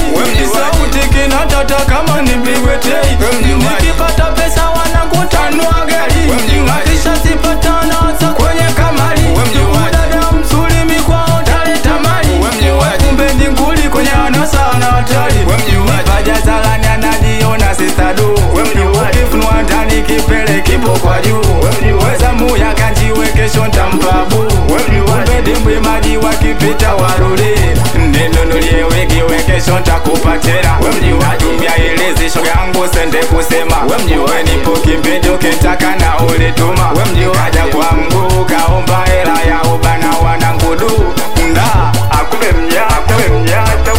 sauti kinatata kama nipigwe tei nikipata pesa wanakutanua gari akisha zipata naza kwenye kamari dada mzuri mikwao taleta mali kumbe ni nguli kwenye anasa na hatari paja zalani anajiona sistadu ukifunua ndani kipele kipo kwa juu weza muya kanjiwekesho ntampabu kumbe dimbwi maji wakipita warudi ndinunuliyewekiwekesho ntakupatera natumia ilizisho yangu sende kusema wenipo kimbindi ukitaka na ulituma kaja kwa mguu kaomba hela ya ubana wanangudu nda akube mnyata akube mnyata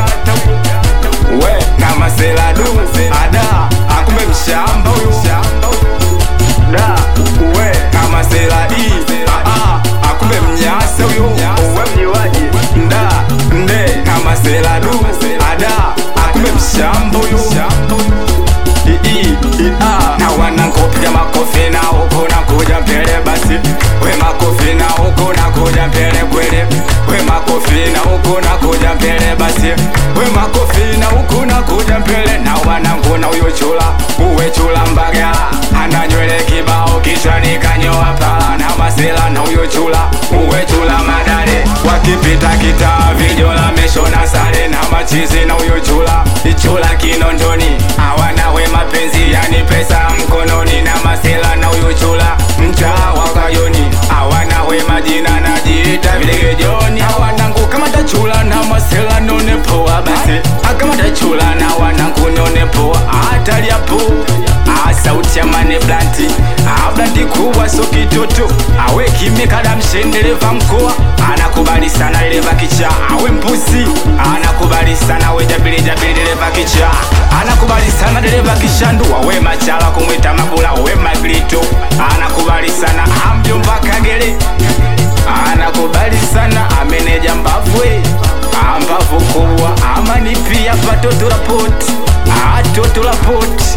we na maseladu ada akume mshamba huyu da we na masela i ah, akume mnyasa huyu we mjiwaji nda nde na maseladu ada akume mshamba huyu I- i- i- ah. na wanankupiga makofi na huku na kuja mbele basi we makofi na huku na kuja mbele kwele we makofi na huku na kuja mbele basi we makofi na huku na kuja mbele na wanangu na huyo chula uwe chula mbaga ana nywele kibao kisha nikanyoa pala na masela na huyo chula uwe chula madare wakipita kitaa vijola meshona sare na machizi na huyo chula ichula kinondoni hawana we mapenzi yani pesa mkononi na masela na huyo chula mtaa wakayoni hawana we majina najiita vilegejoni hawanangu kama tachula na masela none poa basi akama tachula na wanangu none poa ataliapo Ah, sauti ya mane blanti Ah, blanti kubwa so kitoto awe kimekada mshendereva mkoa anakubali sana dereva kicha awe mpusi anakubali sana we jabili jabili dereva kicha anakubali sana dereva kishandu awe machala kumwita mabula we magrito anakubali sana amjomba kagere anakubali sana ameneja mbavwe ambavu kubwa amani pia patoto la poti atoto la poti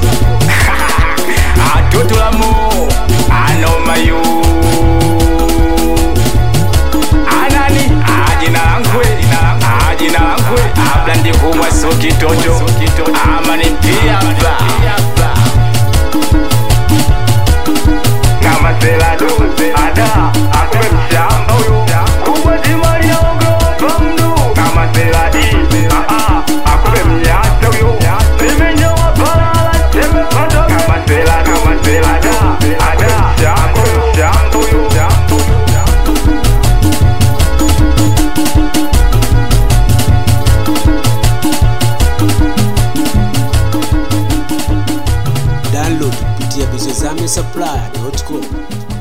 atoto la mo anomayu anani ajina langwe ajina langwe ablandi kubwa so kitoto amani pia ba kama seladu ada akwe mshamba huyu kubwa timali yaogopa mdu kama seladi aa akwe mnyasa huyu nimenyoa palala temepanda kama sela kama selada ada akwe mshamba huyu download kupitia bizozame supply.com